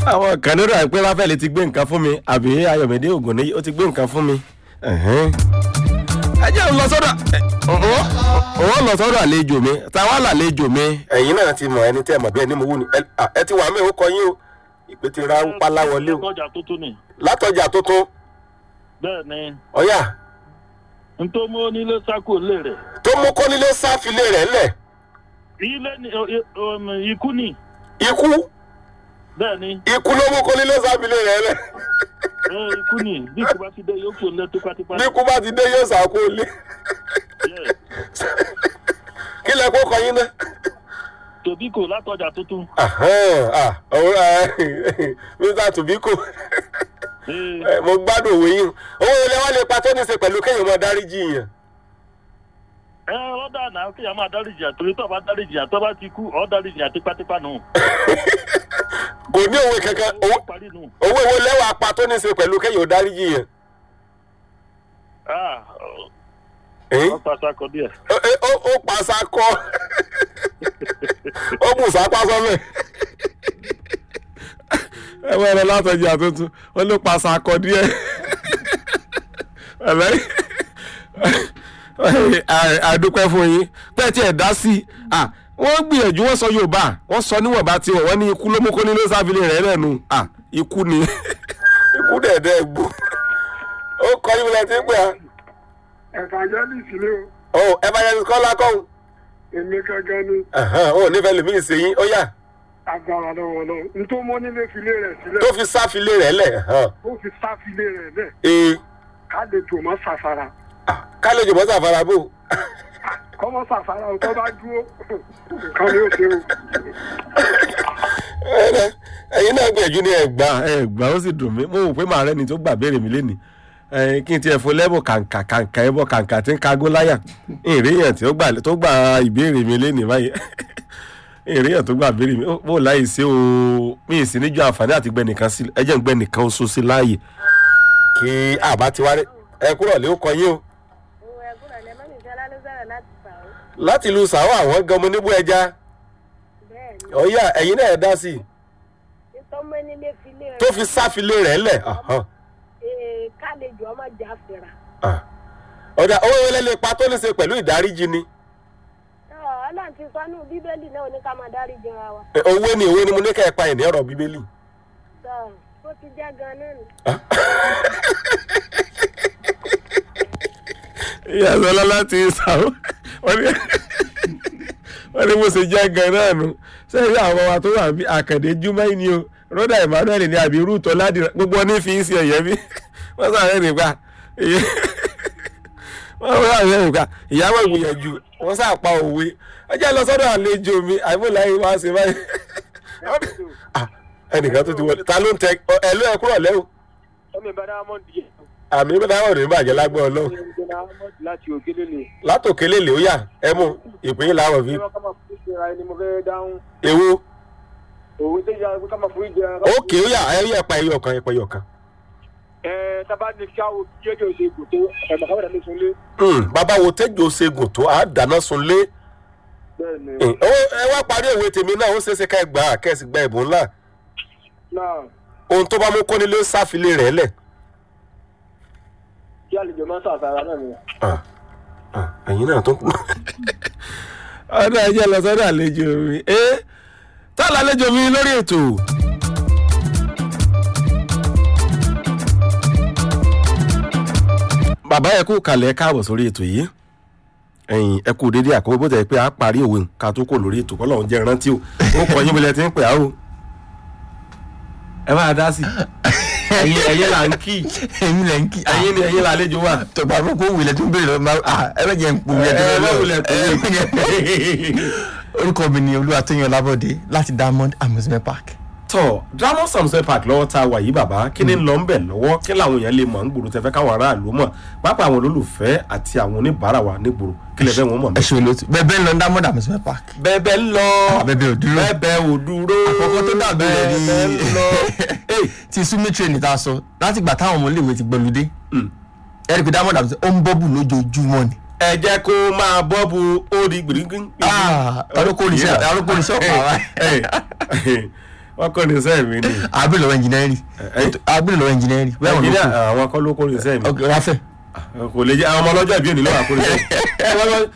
àwọn kan nínú àìpé ráfẹ́lì ti gbé nǹkan fún mi àbí ayọ̀mídé ògùn ní ó ti gbé nǹkan fún mi. ẹ̀hẹ́n. ẹ jẹ́ ń lọ sọ́dọ̀ òun lọ sọ́dọ̀ àlejò mi táwa làlejò mi. ẹ̀yin náà ti mọ̀ ẹni tẹ́ ẹ mọ̀ bí ẹni mo wú ni ẹ à, ẹ ti wà mí ó kọ yín o ìpè ti ra pálá wọlé o ọjà tuntun ni látọjà tuntun bẹ́ẹ̀ ni ọ̀yà ntọ́ mú onílé sákò lè rẹ̀ tó mú kónílé sáfilé rẹ̀ lẹ̀ ilé ni o- o- um, ikú ni ikú bẹ́ẹ̀ ni ikú ló mú kónílé sáfilé rẹ̀ lẹ̀ ẹ, ikú ni bí kò bá ti dé yóò kó lé tipátipá bí ikú bá ti dé yóò sàkó lé Yes. kí lẹ kó kọ yín náà. tòbí kò látọjà tuntun Ahán, ah, ọ̀rọ̀ ẹ̀, Mr. Tobiko Ee, ẹ, mo gbádùn òwe yín owó ilé wa lè pa tó ní í ṣe pẹ̀lú kéèyàn máa dáríjì yàn. ẹ ọ̀dà náà kéèyàn máa dáríjì à torí tó bá dáríjì à tó bá ti kú ọ̀ dáríjì à tipátipá nù. kò ní òwe kankan ó owó- parí nù. owó ìwé lẹ́wà pa tó ní í ṣe pẹ̀lú kéèyàn dáríjì yàn. Ah, Ẹ̀n? ọ̀ pàṣẹ akọ díẹ̀. Ó- ó- ó ó pa sakọ ó mú sápá sọ́mẹ̀. ẹ wọ́n ẹ̀rọ látọ̀jú àtúntò ó ló pa sakọ díẹ̀. ẹ̀lẹ́ àdúpẹ́ fún yín bẹ́ẹ̀ tí ẹ̀ dá sí i à, wọ́n gbìyànjú wọ́n sọ yorùbá wọ́n sọ níwọ̀nba tiwọn wọ́n ní ikú ló mú kó nílé sáfìlì rẹ̀ lẹ́nu à, ikú ni. ikú dẹ̀dẹ̀ gbó ó kọ́ yín lẹ́tí pé à evangelist ni o ó evangelist kọ́lá kọ́hún èmi gangan ni ó nífẹ̀ẹ́ lèmi ìsèyìn ó yà agbára lọ́wọ́ lọ́wọ́ ntọ́ mọ́ nílé filé rẹ̀ sílẹ̀ tó fi sáfilé rẹ̀ lẹ̀ ó fi sá filé rẹ̀ lẹ̀ ee ká lè tò mọ́ sàfara kálejò bọ́ sàfara bò kọ́mọ́ sàfara o tó bá dúró nǹkan ni ó ṣe o. Ẹ̀rẹ̀, ẹ̀yin náà gbìyànjú ní ẹ̀gbá ẹ̀gbá ó sì dùn mí mo rò pé màá rẹ́ni tó gbà béèrè mi lénìí ẹ̀yin kí n tiẹ̀ fún lẹ́bù kàǹkà kàǹkà ẹ̀bọ kàǹkà tí ń kagó láyà ìrìyàn tí ó gbà tó gbà ìbéèrè mi lénìí báyìí ìrìyàn tó gbà béèrè mi ó bò láyè sí o mi ì sí níjọ àǹfààní àti gbẹ nìkan sí ẹ jẹ́ ń gbẹ nìkan oṣù sí láàyè. kí àbá ti wá ẹ kúrò lé ó kọ yín o Òun ẹ̀gbọ́n rẹ̀ lẹ́mọ́ nìkan lálẹ́ sọ̀rọ̀ láti fà ó. láti lu sàwọ́ àwọn gan mo níbú ẹja Bẹ́ẹ̀ ni, ọ̀yà ẹ̀yin náà ẹ̀ dá sí i títọ́ mọ́ nílé filé rẹ̀. tó fi sáfilé rẹ̀ lẹ̀ ọ̀hán. Ee, kálejò ọmọ jà fìrà. Ah. ọ̀dà owó wọlé lè pa tó ní ṣe pẹ̀lú ìdáríjì ni Ọ̀, Ọlọ́run ti sọ nínú Bíbélì náà ní ká máa dárí jẹra wa. Ẹ, owó ni owó ni mo ní kẹ́ ẹ pa ìní ọ̀rọ̀ bíbélì. Sọ, ó ti jẹ́ gan-an nù. ìyá sọlá láti ìsàwọ̀ wọ́n ní wọ́n ní mo ṣe jẹ́ gan náà nu sẹ́yìn àwọn wa tó wà bí àkàndé júmọ́ ni o rọ́dà emmanuel ní àbí rúùtọ́ ládìrán gbogbo wọn ní fi ń ṣe ẹ̀yẹ́ bí wọ́n sàrẹ́ nípa wọ́n sàrẹ́ nípa ìyàwó ìgbìyànjú wọ́n sàpá òwe ọjọ́ lọ sọ́dọ̀ àlejò mi àìmọ̀láyé wá ṣe báyìí Ah, ẹnìkan tó ti wọlé ta ló ń tẹ ẹ ló ẹ kúrò lẹ́wọ̀ ọmọ ìbára amọ̀ díẹ̀ àmì ìbádáwọ̀ ní bàjẹ́ lágbọ́ ọlọ́run ìgbéra amọ̀ láti òkèlè lè látòkélé lè ó yà ẹ mú ìpín làwọn fi ní wọn ká máa fún ìṣẹ́ra ẹni mo fẹ́ dáhùn ewo òwe tó yára pé ká máa fún ìjẹra. òkè ó yà ẹ yẹ pa ẹyọ kan ẹ pa ẹyọ kan. ẹ tábà ní kí àwọn jẹjọ ṣe kò tó ẹ̀mọ̀ káwọn dàbí sunlé. Hmm, bàbá wo tẹ́jọ́ ṣègùn tó a dáná sunlé bẹ́ẹ̀ ni Hmm, ó ẹ wá parí òwe tèmi náà ó ṣeéṣe ká ẹ gbà á kẹ́sì gba ẹ̀bùn ńlá náà ohun tó bá mú kọ́nilé ó sáfilé rẹ̀ lẹ̀. kí àlejò máa ń sàfara náà ni. Ah, ah, ẹ̀yin náà tó kù. ọ̀dọ̀ ẹ̀jẹ̀ lọ sọ́dọ̀ àlejò mi ẹ́ tá a lálejò mi lórí ètò. bàbá ẹ kú kalẹ̀ káàbọ̀ sórí ètò yìí ẹ̀yin ẹ kú dédé àkọ́kọ́ bó tẹ̀ pé a parí òwe ká tó kò lórí ètò kọ́lọ́hún jẹ́ rántí o ó kọ́ yín bílẹ̀ tí ń pè á o ẹ máa dá sí ẹ̀yin ẹ̀yin là ń kí èmi lẹ ń kí ẹ̀yin ni ẹ̀yin là àlejò wà. tọgbà fún kó wulẹ̀ tó ń bèrè lọ́wọ́ máa ah ẹ bẹ jẹ́ ń pò wulẹ̀ tó ẹ ń má bèrè wulẹ̀ tó lọ́wọ́ orúkọ mi ni olúwatóyìn ọlábọ̀dé láti diamond amusement park. tọ drama samson park lọ́wọ́ tá a wà yìí bàbá kí ni ń lọ ń bẹ̀ lọ́wọ́ kí làwọn èèyàn lè mọ̀ ń gbòòrò tẹ́fẹ́ káwọn aráàlú mọ̀ pápá àwọn olólùfẹ́ àti àwọn oníbàárà wa nígboro kí lè fẹ́ wọn mọ̀ ẹ mí. ṣe olóòtú bẹẹ bẹẹ ń lọ diamond amusement park. bẹ́ẹ̀ ń lọ bẹ́ẹ̀ ò dúró. bẹ́ẹ̀ ò dúró àkọ́kọ́ tó dàbí rẹ̀ ní bẹ́ẹ̀ ń lọ. Hey, ti sumi train ta sọ láti gbà táwọn ọmọ iléèwé ti gbẹlúdé Mm. ẹ rí i pé diamond amusement ó ń bọ́bù lójoojúmọ́ ni. ẹ jẹ́ kó máa bọ́ bu ó di gbìrígbìn. Ah, ọlọ́kọ̀ oníṣẹ́ ọlọ́kọ̀ oníṣẹ́ ọ̀pá wa. wọ́n kọ́ ní sẹ́ẹ̀ mi ni abúlé lọ́wọ́ ẹnjìnẹ́rì abúlé lọ́wọ́ ẹnjìnẹ́rì bẹ́ẹ̀ wọn ló nàìjíríà kù àwọn akọ́ ló kó ní sẹ́ẹ̀ mi Ok, ráfẹ́ kò lè jẹ́ àwọn ọmọ ọlọ́jọ́ ìbí òní lọ́wọ́ àkórí sẹ́ẹ̀